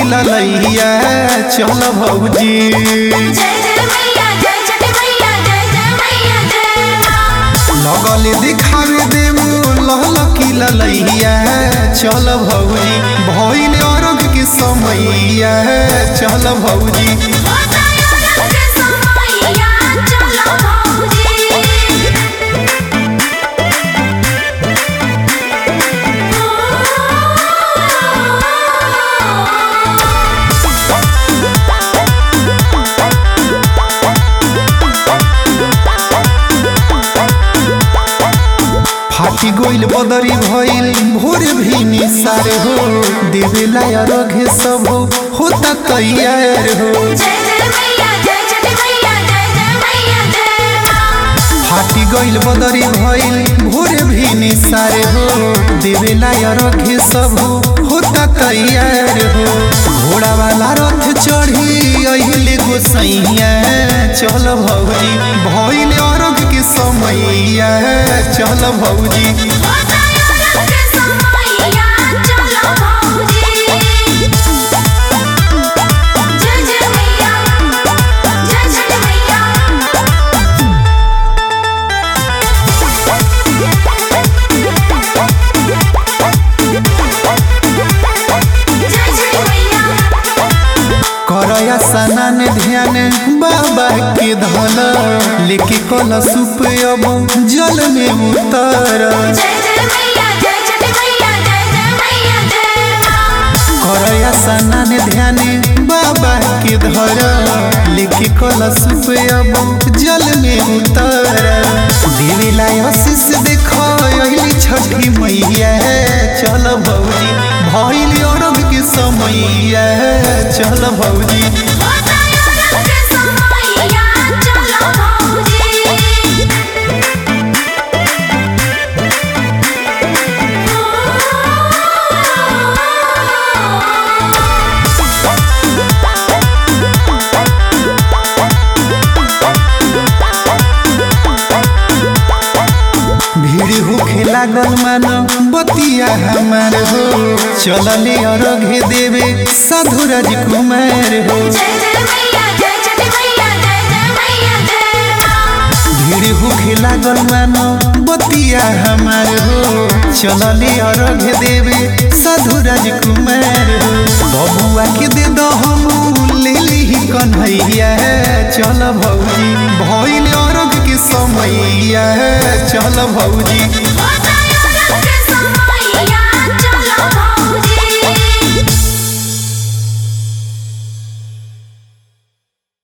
ललैया चल भौजी जय जय मैया जय छठ मैया जय जय मैया जय लगल दिखावे देव लहल की ललैया चल भौजी भइल अरग के समैया चल भौजी होता अरग के समैया चलो भौजी फाटी गोइल बदरी भइल भोर भी निसार हो देवेला अरग सब होता तैयार हो जय जय मैया जय छठ मैया जय जय मैया जय फाटी गइल बदरी भइल भोर भी निसार हो देवेला अरग सब होता तैयार हो घोड़ा वाला रथ चढ़ी अहिले गोसैया चल भौजी भइल अरग के समैया चल भौजी होता अरग के समैया चलो भौजी जय जय मैया जय छठ मैया जय जय मैया करया सनन ध्यान बाबा के धन लेके कल सुप अब जल में उतर जय जय मैया जय छठ मैया जय जय मैया जय करया सनन ध्यान बाबा के धर लेके कल सुप अब जल में उतर देवेला आशीष देख अइली छठी मैया चल भौजी भइल अरब के समैया चल भौजी होता अरग के समैया चलो भौजी भीड़ होखे लागल मानो बतिया हमार हो चलले अरघे देवे साधु राजकुमार हो जय जय मैया जय छठ मैया जय जय मैया जय भीड़ होखे लागल मानो बतिया हमार हो चलले अरघे देवे साधु राजकुमार हो बबुआ के दे दो हम ले ली कन्हैया चल भौजी भइल अरघ के समैया चल भौजी